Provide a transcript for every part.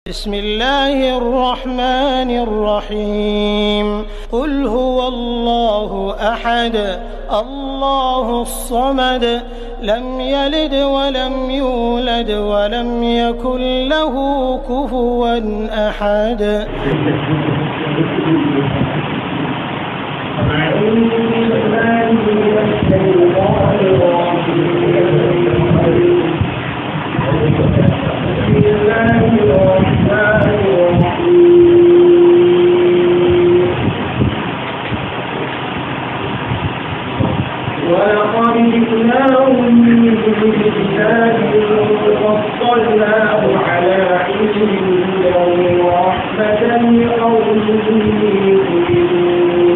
بسم الله الرحمن الرحيم قل هو الله احد الله الصمد لم يلد ولم يولد ولم يكن له كفوا احد ولقد جئناهم بكتاب فصلناه على علم هدى ورحمة لقوم يؤمنون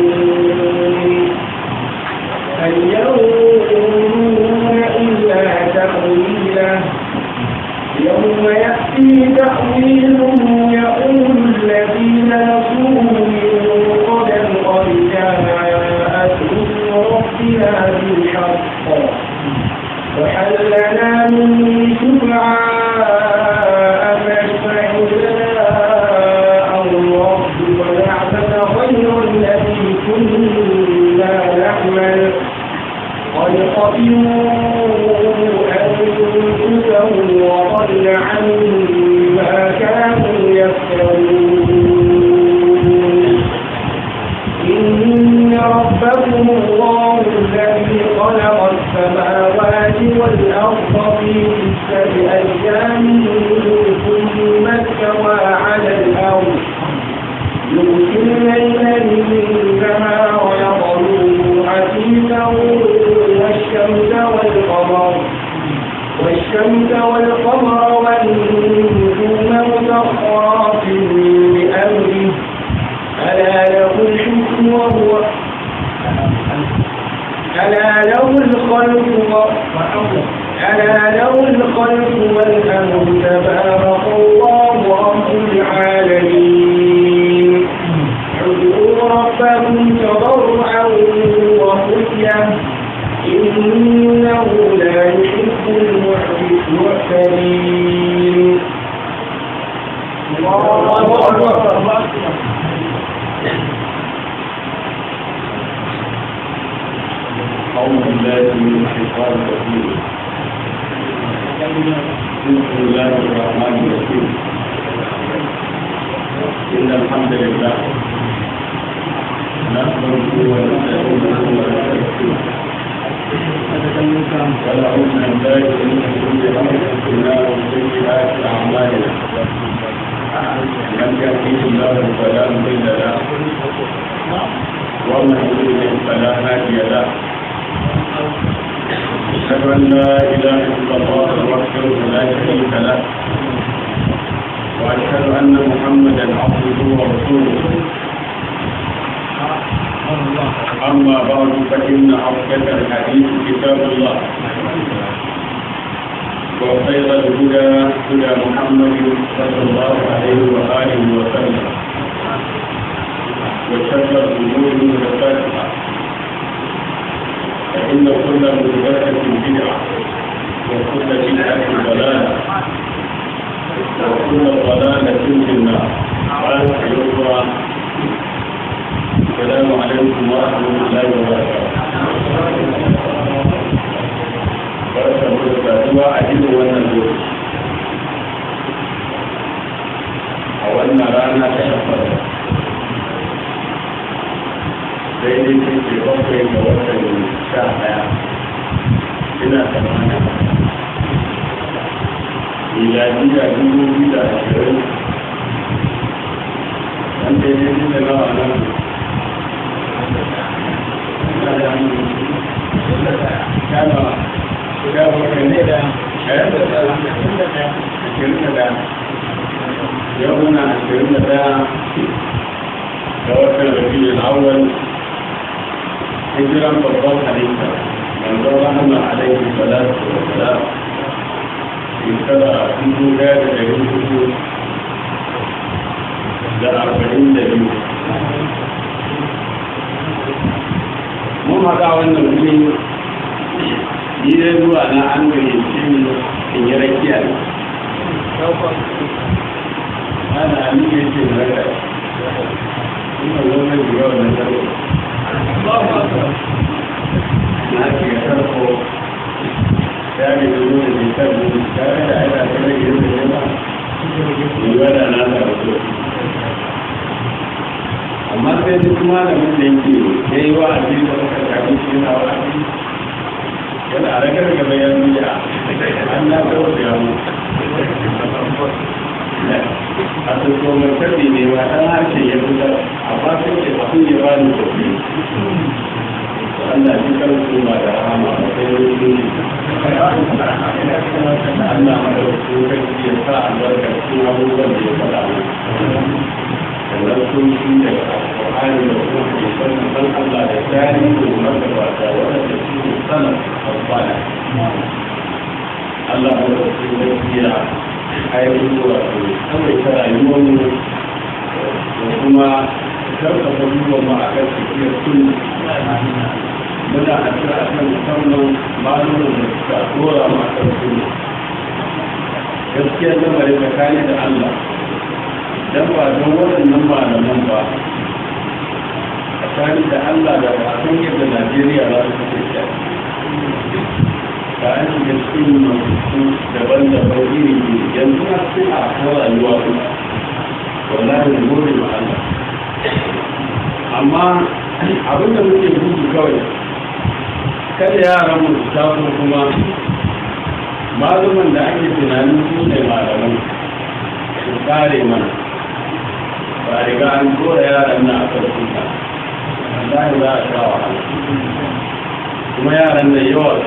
هل ينظرون إلا تأويله يوم يأتي تأويله يقول الذين نسوه من قبل قد جاءت رسل ربنا بالحق وهل لنا من شفعاء فيشفع لنا أو الرب ونعبد غير الذي كنا نعمل قد خسروا أنفسهم وضل عنهم ما كانوا يفترون إن ربكم الله الذي خلق السماوات والأرض في ستة أيام ثم استوى على الأرض يغشي الليل النهار يطلبه حثيثا والشمس والقمر والشمس والقمر والنجوم مسخرات بأمره ألا له الحكم وهو ألا له الخلق و- ألا له الخلق والأمر تبارك الله رب العالمين ادعوا ربكم تضرعا وخفية إنه لا يحب المعتدين الله أكبر أعوذ بالله من الشيطان الرجيم بسم الله الرحمن الرحيم إن الحمد لله نحمده ونستعينه ونستغفره ونعوذ بالله من شرور أنفسنا وسيئات أعمالنا من يهده الله فلا مضل له ومن يضلل فلا هادي له أشهد أن لا إله إلا الله وحده لا شريك له وأشهد أن محمدا عبده ورسوله أما بعد فإن أصدق الحديث كتاب الله وخير الهدى هدى محمد صلى الله عليه وآله وسلم وشر الأمور محدثاتها فإن كل محدثة بدعة وكل بدعة ضلالة وكل ضلالة في النار قال أيها السلام عليكم ورحمة الله وبركاته barka mu da saduwa a irin wannan lokaci a wannan rana ta shafar daidai ce ke bakwai ga watan sha ɗaya ina tsammanin miladiya dubu biyu da ashirin an daidai ne da nawa nan ina da sha nawa sha bakwai ne da ashirin da ɗaya yau muna ashirin da ɗaya ga watan rabiul awwal hijiran babban halitta manzon rahama alaihi salatu wa salam shekara dubu daya da dari hudu da arba'in da biyu mun haɗa wannan wuri ni dai zuwa na an gayyace ni in yi rakiya ne ana ali ya ce na ga ina zo mai shiga wannan sarko na shiga sarko ya ne da zo da ke sarko ya ga da aina ta rage yin da yawa yiwuwa da na da wato amma sai duk malamin da yake ya yi wa abin da suka shafi shi yana wa abin yana a ragar gaba ya nuna an na kawo da yamu a tsoko mai tabi ne ba ɗan harshe ya fitar amma sai ke tafi ya ba ni tafi Allah shi karfi ma da rahama ba sai wani nuni Allah ma da wasu karfi ya sa albarka cikin abubuwan da ya faɗa sannan sun shi daga alƙur'ani da kuma hadisan san Allah da tarihi da magabata waɗanda su ne sanar alfana Allah ma da wasu gaskiya ainihin wato kawai ta rayuwarmu da kuma karfafa duba mu a kan tafiyar sunna muna a kira a kan musamman malumin da suka dora mu a kan sunna gaskiyar lamarin tsakani da Allah dan ba don waɗannan malaman ba tsakani da Allah da ba san yadda Najeriya za su kasance da an shiga cikin masu daban-daban iri iri yanzu na sai a kan rayuwa ku wallahi da gode ma Allah amma abin da muke gudu kawai kada yaran mu su taso kuma maluman da ake tunanin su ne malaman su kare mana ba riga an dora yaran na a karfin ka wallahi za a sha wahala kuma yaran da yawa su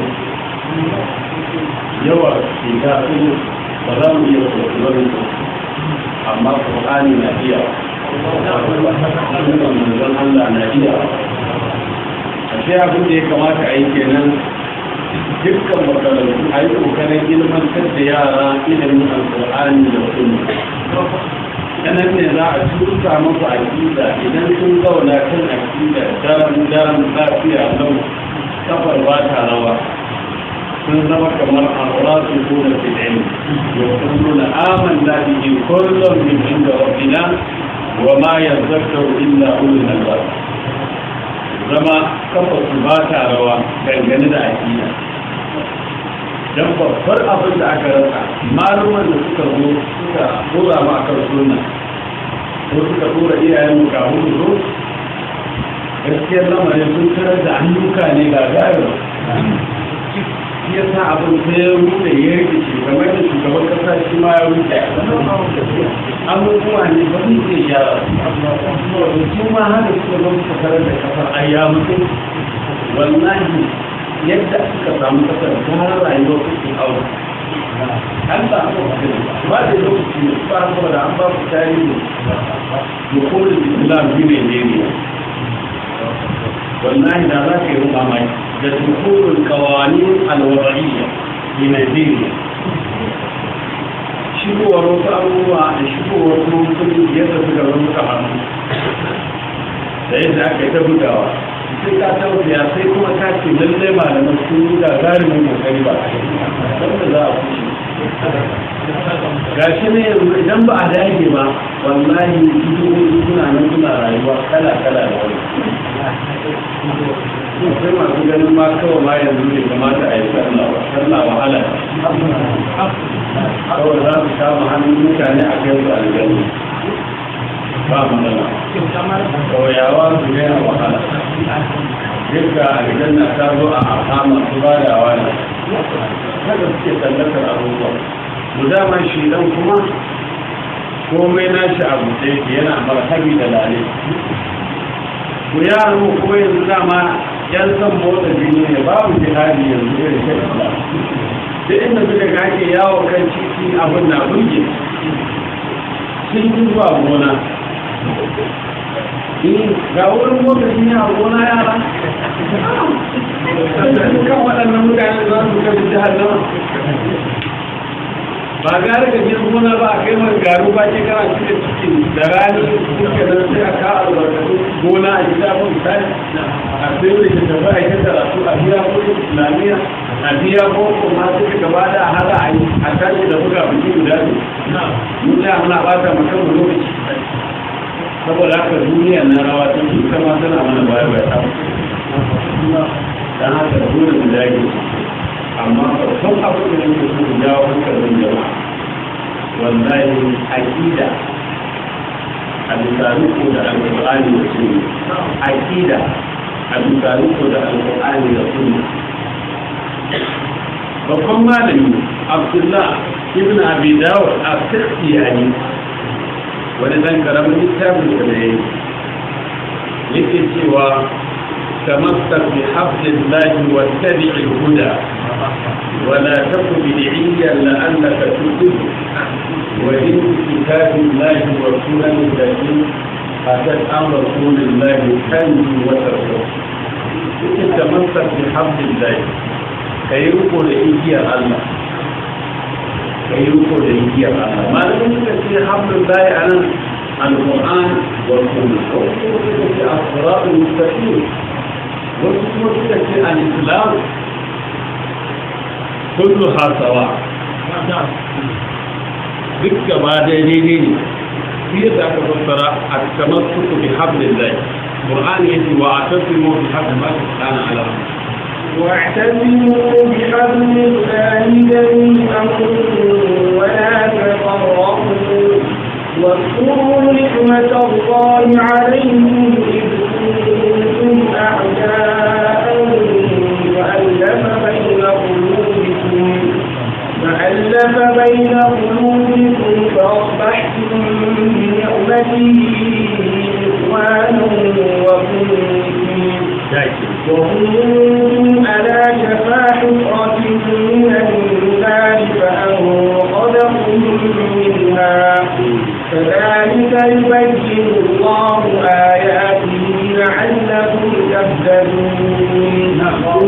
yawa cuta su ba za mu iya kwakwarin su amma ƙwaƙani na iya sunan manzon Allah na iya a sai abin da ya kamata a yi kenan dukkan makarantu a yi ƙoƙarin ilmantar da yara ilimin alƙur'ani da sunna sanan ne za a tuta musu aƙida idan sun zauna kan aƙida daren daren lafiya lau kafar ba ta rawa sun zama kamar arrasu kuna fil ilm yaquluna amanna bihi kullun min inda rabbina wa ma yadhakkaru illa ulul albab zama kafa su ba ta rawa dangane da aqida dan babbar abin da aka rasa maluman da suka zo suka dora ma akan sunna ko suka dora iyayen mu kafin su zo gaskiyar lamarin sun tarar da ayyuka ne ga gayar shi ya sa abin sai ya rufe ya rikice kamar da shugaban kasa shi ma ya rufe abubuwa ne ba su ke gyara su ma haka suka zo suka tarar da kasar ayya mutum wallahi yadda suka samu kasar gara rayuwar su aure an ba a ba da lokaci ne ba a da an ba ku tarihi dukulun islam bi nigeria wallahi da za ka yi ruba mai da dukulun kawanin alwada'iyya bi nigeria shigowar wasu abubuwa da shigowar mutum yadda suka rubuta hannu da yadda aka yi ta bugawa sai ka tausaya sai kuma ka ce lallai malaman sun yi gagarumin kokari ba wanda za a kushe gashi ne yanzu idan ba a dage ba wallahi dubu suna nan suna rayuwa kala kala da wani sai masu ganin ma kawai ma yanzu ne kamata a yi sallah ba sallah wahala kawai za su kama hannun mutane a kai su aljanna ba matsala kauyawa su daina wahala duka aljanna ta zo a ahama su ba da wani haka suke tallafar abubuwa mu dama shi dan kuma komai nashi abu da yake yana marhabi da lale ku yaran mu ko yanzu dama yan san motsa jini ne babu jihadi yanzu irin shi duk inda suka ga ake yawo kan titi abin na burge sun yi zuwa gona ga wurin motsa jini a gona yara kan waɗannan mutane za su kai jihar nama ba gare ka jin gona ba a kai mai garu ba ke kana cikin cikin da rani suke nan sai a ka albarkatu gona a gida ko misali a sai da ke tafi a yi karatu a gida ko islamiyya a a biya boko ma su gaba da hada a yi a tashi da buga biki guda ne mun ya muna bata mutum mu lokaci saboda haka duniya na rawa ta ke kama tana mana baya baya ta dan haka dole mu dage amma babban abu da nake so mu jawo hankalin jama'a wallahi aqida a bisa riko da alƙur'ani da sunna aqida a bisa riko da alƙur'ani da sunna babban malami abdullah ibn abi dawud a sirriyani wani dan karamin littafin da ya yi yake cewa تمسك بحبل الله واتبع الهدى ولا تك بدعيا لعلك تفلح ودين كتاب الله والسنن التي اتت عن رسول الله تنجو وترجو تمسك بحبل الله كي يقول إيجيا الله كي يقول إيجيا الله ما لم يكن حبل الله على القرآن والسنة وفي الصراط المستقيم wasu kuma suka ce al-islam kullu hasawa duk gaba da daidai ne shi yadda aka fassara a kamar suku bi hablillah qur'an yace wa atasimu bi hablillah kana ala واعتصموا بحبل الله جميعا ولا تفرقوا واذكروا نعمة الله عليكم إذ كنتم أعداء فألف بين قلوبكم فألف بين قلوبكم فأصبحتم بنعمته إخوانا وكنتم وكنتم على شفا حفرة من النار فأنقذكم منها كذلك يبين الله آياته لعلكم تهتدون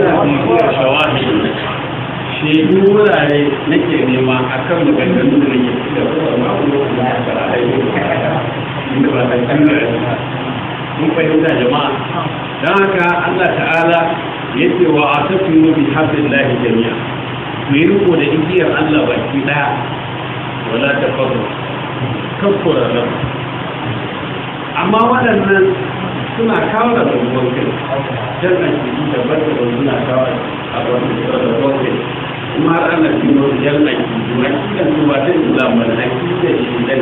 shaidu wurare nake nema a kan maganganun da nake da kuma ma'amulo da ya fara haihu inda ba ta canza mun fahimta jama'a don haka Allah ta'ala ya ce wa a tafi bi hablillahi jami'a ku yi riko da igiyar Allah baki daya wala ta faru kakkura nan amma waɗannan suna kawo da rubuwan kai jan aiki da bata da suna kawo a wani da rubuwan kai kuma har ana kino da jan aiki da akidan su ba ta islam ba akida shi dan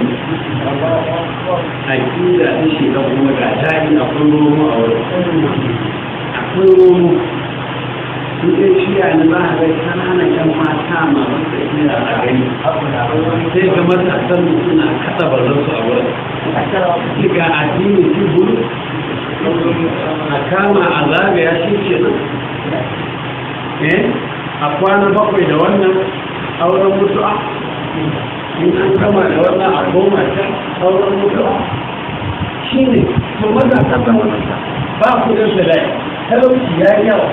akida ta shi dan kuma ga jari akwai romo a wurin akwai romo su ɗin shiya na za a ga kananan yan mata masu tafiya a gani sai ga matasan mu suna kaɗa bazansu a wurin ga addini shi bulu a kama a zagaya shi ke nan eh a kwana bakwai da wannan auren mutu'a in an kama da wannan a goma ta auren mutu'a shi ne to maza ta ba kudin da lai talauci ya yi yawa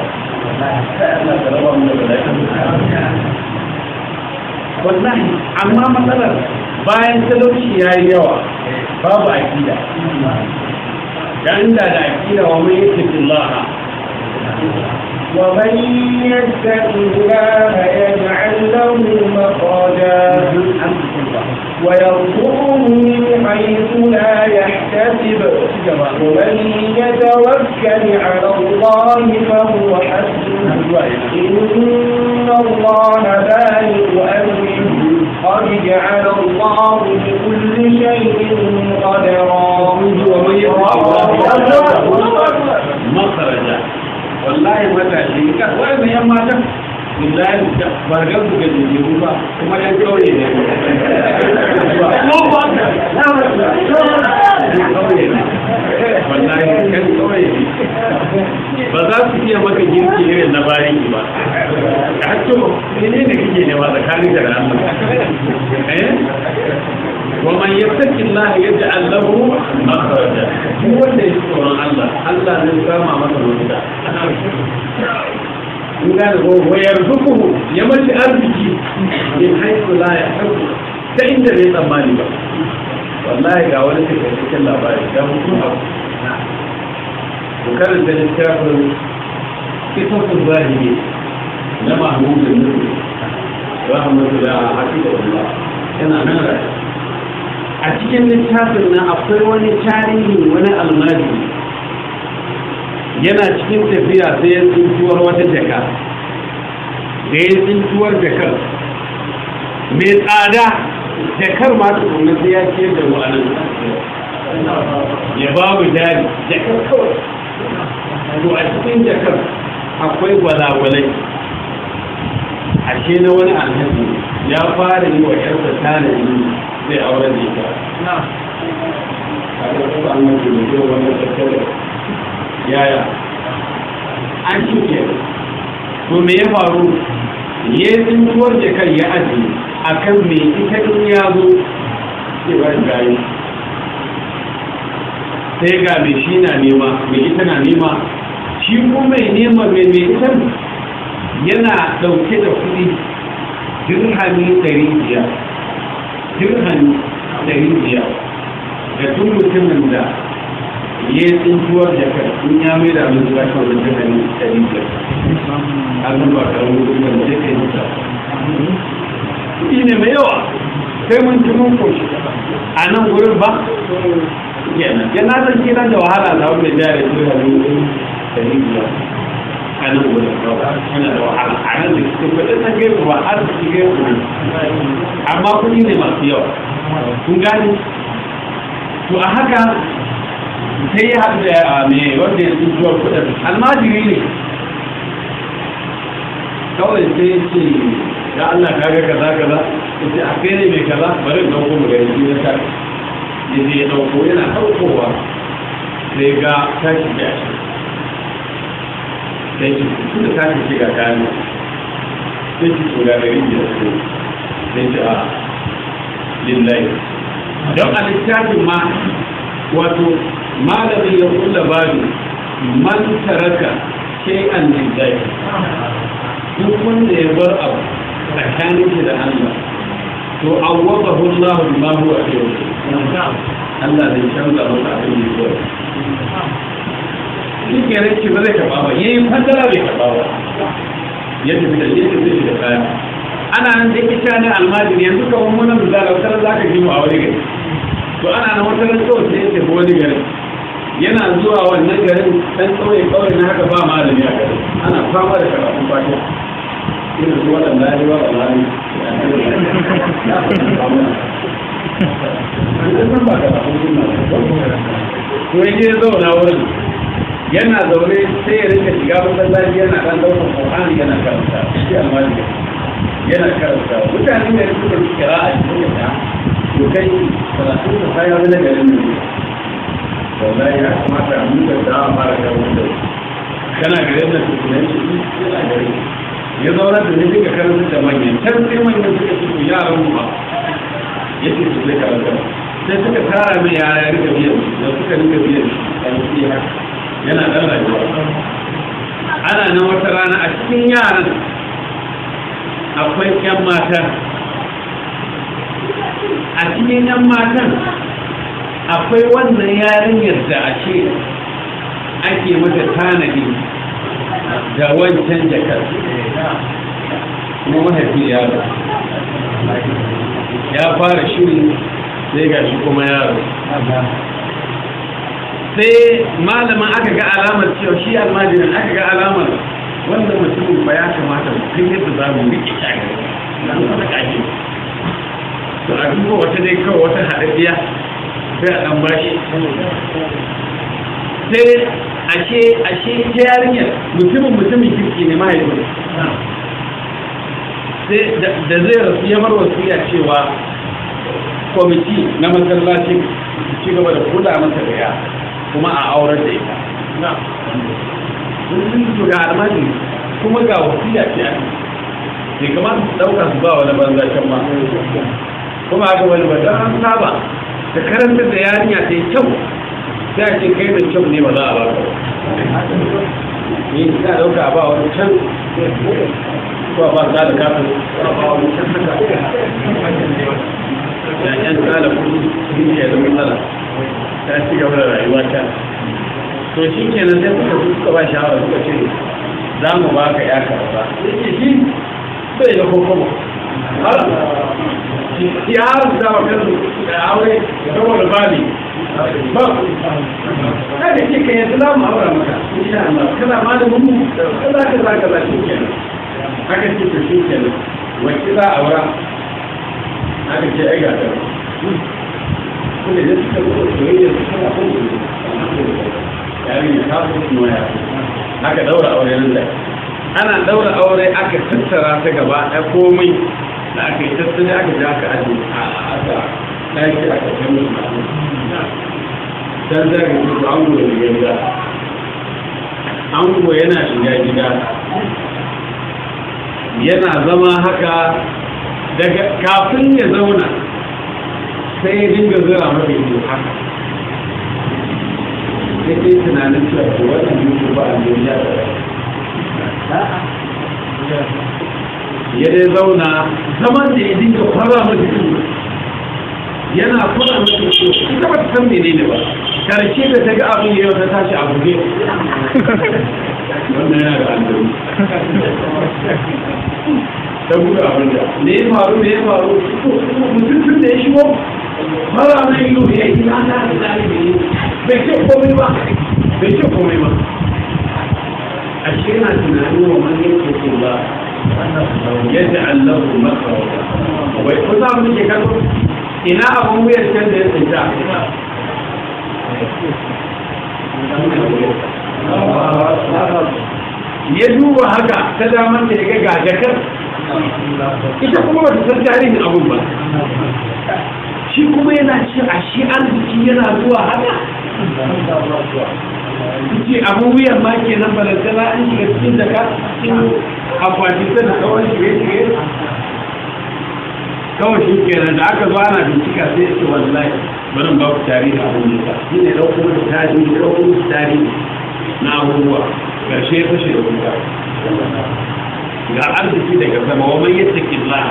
wallahi amma matsalar bayan talauci ya yi yawa babu akida da inda da akida wa mai yake billaha ومن يتق الله يجعل له مخرجا ويرزقه من حيث لا يحتسب ومن يتوكل على الله فهو حسبه إن الله بالغ أمره قد جعل الله لكل شيء قدرا ومن يتق الله مخرجا wallahi matashi ka wani yan matan billahi da bargar su ga jijiru ba kuma yan kauye ne wallahi yan kauye ne ba za su iya maka girki irin na bariki ba da hatto ne ne kake ne ba tsakanin da Allah eh ومن يتق الله يجعل له مخرجا هو اللي يذكر الله الله نسامع مثل وجدا قال ويرزقه يمشي أرزقي من حيث لا يحب فإن ذي tsammani ba wallahi ga wani take cikin labari da mutum a ku karanta littafin kitabun zahiri na mahmudin nufi rahmatullahi hafizahullah yana nan rayu a cikin littafin nan akwai wani tarihi wani almajiri yana cikin tafiya sai ya tsintuwar wata jaka da ya tsintuwar jakar mai tsada jakar ma tukunan sai ya ce da wa'anan ya babu jari jakar kawai to a cikin jakar akwai gwalagwalai ashe na wani alhaji ya fara yi wa yarsa tanadi zai aure da ita a ƙarƙar an mace da zai wani tattara yaya an cike to me ya faru ya yi tsintuwar jakar ya aji a kan me ita in ya zo sai ba gayi sai ga mai shi na nema mai ita na nema shi kuma mai nema mai mai ita yana ɗauke da kuɗi dirhami ɗari biyar dirhami ɗari biyar da duk mutumin da ya yi tsintuwar jakar in ya mai da abin zuwa kan wani dirhami ɗari biyar an ba karamin kuɗi wanda zai kai mutane kuɗi ne mai yawa sai mun ci mun koshi a nan gurin ba kenan yana san kiran da wahala da wanda jari su da ruwan da rijiya a nan gurin yana da wahala a nan da su kuɗin na gaisu ba har su gaisu ne amma kuɗi ne masu yawa kun gani to a haka sai ya haɗu da mai wanda ya tsintuwar kuɗin almajiri ne kawai sai ya ce ya Allah ka ga kaza kaza yace a kai ne mai kaza bari in dauko mu gari shi ta yace ya dauko yana daukowa sai ga tashi da shi sai ki tunda tashi shi ga kani sai ki tura gari da su sai ki a lillahi don a littafin ma wato malamin ya kulla babu man taraka shay'an lillahi duk wanda ya bar abu tsakanin shi da Allah to awwadahu Allah bima huwa khayr Allah zai canza masa abin da yake shi ke rake ba zai karba ba yayi fadara bai karba ba ya tafi da ya tafi da kaya ana nan da ita ne almajiri yanzu ka wani munan da wata za ka ji mu a wani gari to ana nan wata ran kawai sai ya tafi wani gari yana zuwa wannan garin dan kauye kauye na haka ba malami a garin ana fama da karatun fatiha irin su waɗanda ya yi wa ɓalari to ya je zauna wurin yana zaune sai ya rinka shiga masallaci yana ɗan ɗaukar ƙorani yana karanta shi almajiri yana karanta mutane ne suka ci kira a cikin yadda to kai karatun da kayan wani garin ne wallahi ya kamata a mutar da a fara kawo da kana garin da su tunan shi yana garin ya zauna da ne duka karanta da manyan can sai manyan suka ci yaran mu ba ya ce su zai karanta sai suka tara mai yara ya rika biyan da suka rika biyan ɗan siya yana ɗan rayuwa ana nan wata rana a cikin yaran akwai ƴan mata a cikin ƴan matan akwai wannan yarinyar da a ce ake mata tanadi da wancan jakar kuma mahaifi yaro ya fara shiri sai ga shi kuma yaro sai malamin aka ga alamar cewa shi almajirin aka ga alamar wanda mutumin ba ya kamata kai yadda za mu riƙe shagari na wata ƙashi to a duba wata dai kawai wata haɗaɗɗiya sai a ɗan bashi sai ashe ashe ta yarinyar mutumin mutumin kirki ne mahaifin sai da zai rasu ya bar wasiya cewa kwamiti na masallacin ci gaba da kula masa da ya kuma a aurar da ita sun su ga almajiri kuma ga wasiya ce bai kamata su ɗauka su ba wani banza can ma kuma haka wani ba don an saba da karantar da yarinya ta yi kyau sai a ce kai mai kyau ne ba za a ba ka ni za a ɗauka ba wani can ko ba za da kafin ba wani can haka yan tsala kudi sun ke da matsala ta ci gaba da rayuwa ta to shi kenan sai suka su suka ba shawara suka ce za mu ba ka ya karba yake shi bai da kokobo ya haramta wa kansu da aure saboda bani ba kada ce ka yanzu za mu aura maka insha Allah kana malamin mu kaza kaza kaza shi kenan aka ce to shi kenan wacce za a aura aka ce ai ga ta kuma da suka zo soyayya su kana son su yarinya ta so kuma ya aka daura aure nan da ana daura aure aka tattara ta gaba ɗaya komai da aka yi tattali aka ji aka aji a aka ɗaki aka kai musu dan zaga ce to ango da shiga gida ango yana shiga gida yana zama haka daga kafin ya zauna sai ya dinga zira maka ido haka sai dai tunanin cewa ko wannan mutu ba a duniya ya dai zauna zaman da ya dinga fara maka ido yana fara maka ido ita ba ta san menene ba karshe da ta ga abin yau ta tashi a buge wannan yana da aljanu ta buɗe abin da me ya faru me ya faru mutum tun da ya shigo mara na yi yau ya yi na ta da zalibi bai ce komai ba bai ce komai ba a shi yana tunanin wa man yake ce ba yadda allahu maka wai ko za mu ke kallo ina abin wuyar can da ya tsinta ya duba haka ta damar da ya ga gajakar ita kuma ba ta san tarihin abun ba shi kuma yana ce a shi arziki yana zuwa haka ce abin wuyan ma ke nan balantana an shiga cikin daga cikin akwati ta da kawai shige-shige kawai shi kenan da aka zo ana bincika sai ce wallahi barin ba ku tarihi abin da shi ne ɗauko da tarihi ɗauko da tarihi na abubuwa ƙarshe ya fashe da kuka ga arziki daga sama wa man yattaki Allah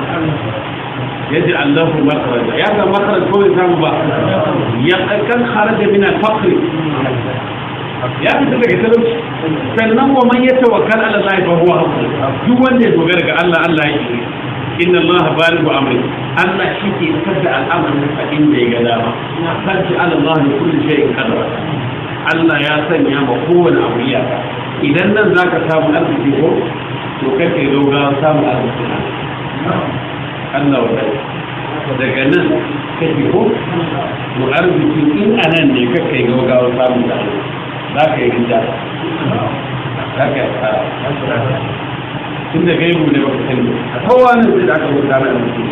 يجعل له مخرجا يا ذا مخرج كل ذنب يقكن خرج من الفقر ya fita daga talauci sannan wa man ya tawakkal ala Allah fa huwa hasbuh duk wanda ya dogara ga Allah Allah ya yi inna Allah balighu amri Allah shi ke tabda al'amarin sa inda ya ga dama sarki ala Allah ne kullu shay'in qadara Allah ya sanya ma kowane abu iyaka idan nan zaka samu arziki ko to kake dogara samu arziki Allah wa daga nan kake ko to arziki in anan ne kake gaugawa samu da Allah za ka yi rija za ka yi tsara tun da gaibu ne baka sani kowa ne sai da aka rubuta na mutum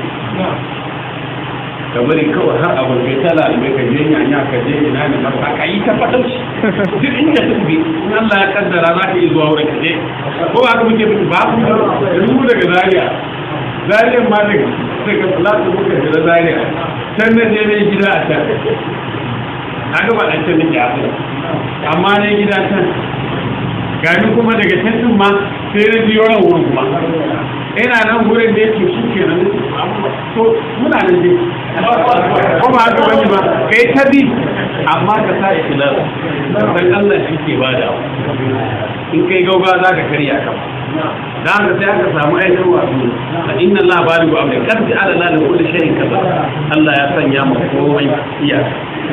ka bari kawai har abu kai tala albai ka je yanya ka je ina ne ba ka yi ta fadar shi duk inda ta bi in Allah ya kaddara za ka yi zuwa wurin ka je ko ba ka muke mutu ba ku rubu daga zaria zariyan ma daga daga fulatu muka jira zaria can na je mai gida a can haka ba ɗan can nake a can amma ne gida can gani kuma daga can din ma sai na biyo ran wurin kuma ina nan wurin da yake shi ke nan to muna nan dai ko ba haka bane ba kai ta bi amma ka sa ikhlas dan Allah shi ke bada in kai gauga za ka karya ka da haka sai aka samu aikin wasu inna Allah baligu amri kad ala la li kulli shay'in kaza Allah ya sanya mu komai iya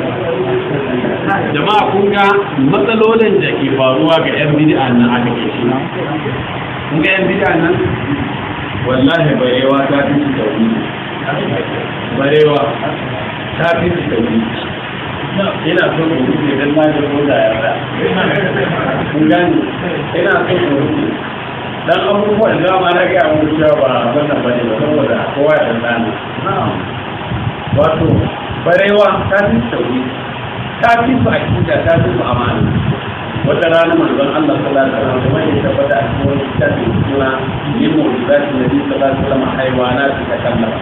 jama'a kun ga matsalolin da ke faruwa ga yan bid'a nan aka ke shi kun ga yan bid'a nan wallahi barewa ta fi su tauhidi barewa ta fi su tauhidi ina so ku rufe dan na ga ko da yarda kun gani ina so ku rufe dan abubuwan da ma na ga mu cewa ba wannan bane ba saboda kowa ya dan wato barewa ta fi su tauhidi ta fi su akida ta fi su amana wata rana manzon Allah sallallahu alaihi wasallam kuma ya tabbata a cikin wani kitabi suna yin mu'jizati nabi sallallahu alaihi wasallam haywanat ta kallama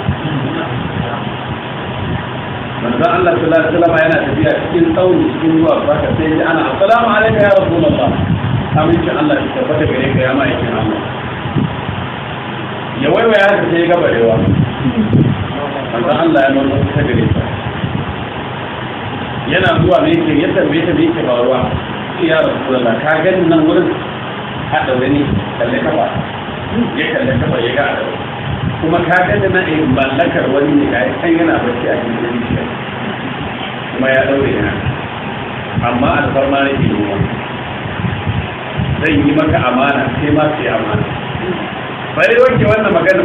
manzon Allah sallallahu alaihi wasallam yana tafiya cikin tsauni cikin ruwa saka sai ji ana assalamu alaikum ya rasulullah amincin Allah ya tabbata gare ka ya ma'aikin Allah ya waiwaya haka sai ya gaba rewa manzon Allah ya nuna ta gare ta yana zuwa me yake ya tambaye ta me yake faruwa ya rasulullah ka gani nan wurin a ɗaure ne kalle kafa ya kalle kafa ya ga a ɗaure kuma ka ga da na mallakar wani ne ga kan yana bacci a cikin zuciya kuma ya ɗaure yana amma alfarma ne ke yi zan yi maka amana sai ma sai amana bari wanke wannan magana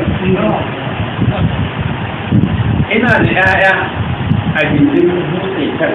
ina da 'ya'ya a gindin dutse kan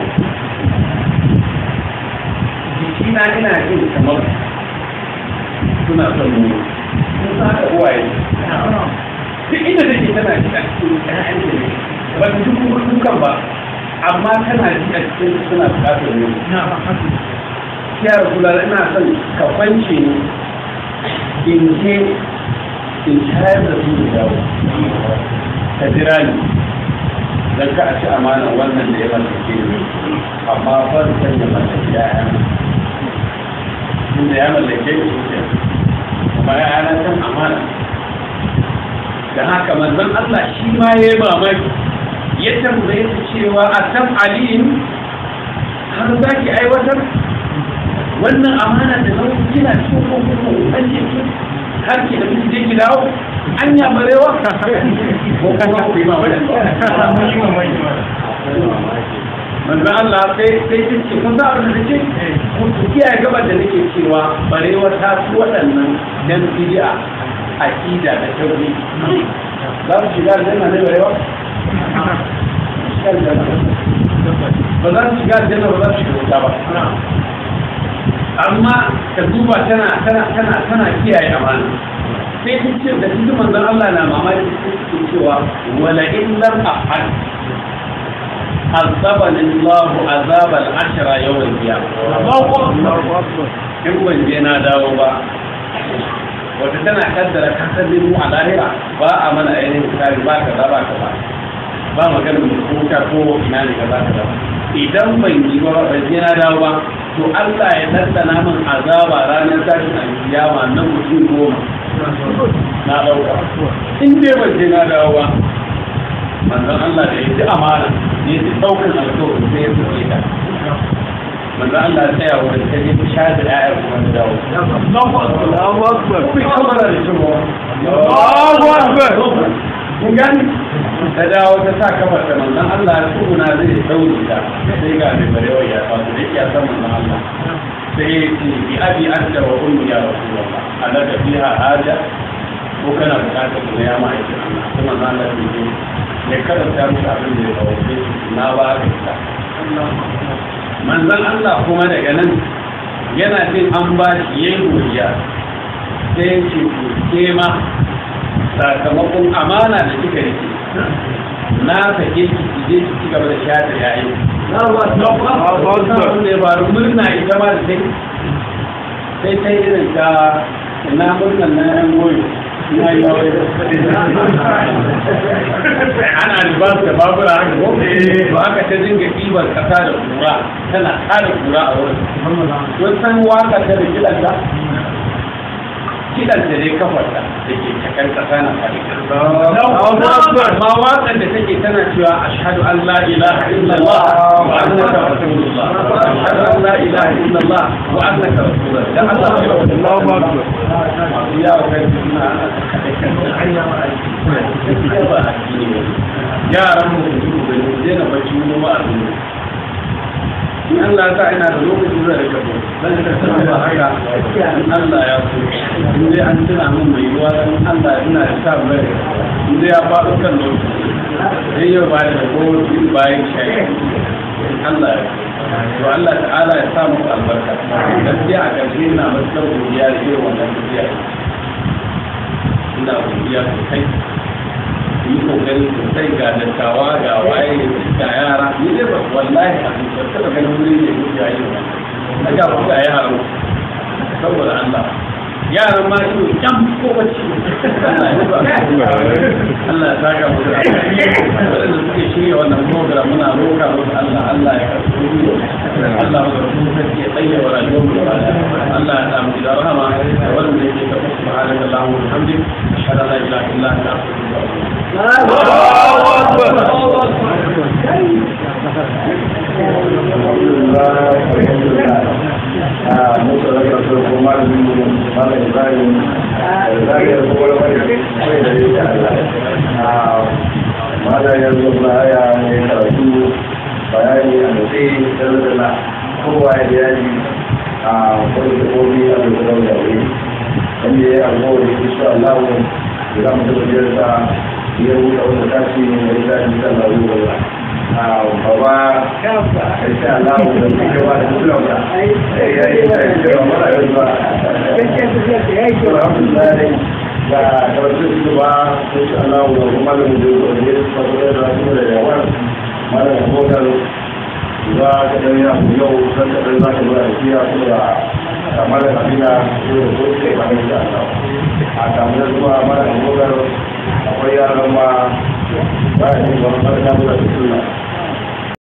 jikina ina jin kamar suna son mu sun sa da uwaye duk inda take tana ji a cikin ƴaƴan da ne ba ta duk kukan ba amma tana ji a cikin suna buƙatar mu ya rasula ina son ka kwance ni in je in shayar da su da dawo ka jira ni dan ka a ci amanar wannan da ya mallake ni amma ban san ya mallake ya'ya inda ya mallake ni shi kuma ya'ya na san amana da haka manzon Allah shi ma ya yi mamaki ya tambaye su cewa a san aliyin har za ki aiwatar wannan amana da nauyi kina cikin kokon an ce har ki da miki je ki dawo an ya barewa ko kuma ku yi mamaki manzo Allah sai sai ce ce kun za a da ce ku kiyaye gaban da nake cewa barewa ta su waɗannan dan bid'a aqida da tauhid za su shiga aljanna ne barewa ba za su shiga aljanna ba za su shiga wuta ba amma ka duba tana tana tana tana kiyaye amana sai ta ce da cikin manzon Allah na mamaki sai cewa wala in lam afal azabani Allah azab al-ashra yawm al-qiyamah in ban je na dawo ba wata tana kaddara kasar mu a lahira ba a mana ainihin tsari ba ka ba ka ba ba magana mu kuka ko ina ne ka ba ka ba idan ban yi ba ban je na dawo ba to Allah ya tattana min azaba ranar tashin alkiyama na mutum goma na dauka in dai ban je na dawo ba manzon Allah da ya ji amana ne ya daukan alƙawarin sai ya fice ta manzon Allah ya tsaya wurin ta je ta sha da ƴaƴa kuma ta dawo Allahu akbar ku kamar da shi mu Allahu akbar kun gani ta dawo ta sa kamar da manzon Allah ya tsuguna zai daure ta sai ga mai barewa ya fasu da ya san manzon Allah sai ya ce bi abi anta wa ummi ya rasulullah alaka fiha haja ko kana bukatar ku ya ma'aikin Allah kuma na Allah ya ce ne karanta musu abin da ya kawace na ba ka ita manzon Allah kuma daga nan yana jin an ba shi yayin godiya sai ya ce ku ke ma sakamakon amana da kika rike na sake ki ki je ki ci gaba da shata yayi na ba ta ba ta ne ba murna ita ma da sai sai sai irin ta ina murnan na yan goyo ina yi aure ana libas da babura haka ko to aka ta dinga ɗibar kasa da kura tana tara kura a wurin don san waka ta da kilanta kidan da dai kafarta da ke cakan kasa na fari amma wakan da take tana cewa ashhadu an la ilaha illallah wa annaka rasulullah ashhadu an la ilaha illallah wa annaka rasulullah dan Allah ya rabu Allahu akbar ya kai suna yaran mu da mu je na bacci mu ba a in Allah ta ina da lokacin da rika zo dan da tana ba haka in Allah ya so in dai an tuna min mai yiwa dan Allah ina da sa bai in dai ya faɗo kan lokaci sai yau ba da ko in bayan shayi Allah ya to Allah ta'ala ya sa muku albarka gaskiya a ƙarshe ina matuƙar godiya da irin wannan tafiya ina godiya sosai yi kokari sosai ga dattawa ga waye ga yara ni dai ba wallahi a cikin tattala ganin wuri ne ko ya yi ba ga ku ga yara saboda Allah yaran ma shi kyan ko bacci Allah ya ba Allah ya saka mu da wanda suke shirya wannan program muna roƙa musu Allah Allah ya karɓi mu Allah ya karɓi mu ya tsaye wa rayuwar mu gaba Allah ya samu da rahama da wanda yake ka subhanaka allahumma wa bihamdik ashhadu an la ilaha illa anta astaghfiruka Alhamdulillah, alhamdulillah. Ah, muka rasa malamin mu malam ibrahim da zagayar kuma wani mai da yake allah malam yanzu na haya ne karatu bayani a nutse dalla kowa ya yaji a wani kofi a da kuma da wuri wanda ya alkawari insha Allah da za mu tabbatar da ya wuce wanda tashi ne da ita insha Allah ya baba insha Allah da suke ba da kullum da ya yi da ya mara yau ba alhamdulillah da karatu su ba insha Allah da kuma da mu da ya fara da su da yawa mara hotel za ka dan ya yau san da za ka ba shi ya su da kamar da kabila yau da su ke ba insha Allah a kamar zuwa mara hotel akwai yaran ma ba shi ba mara da su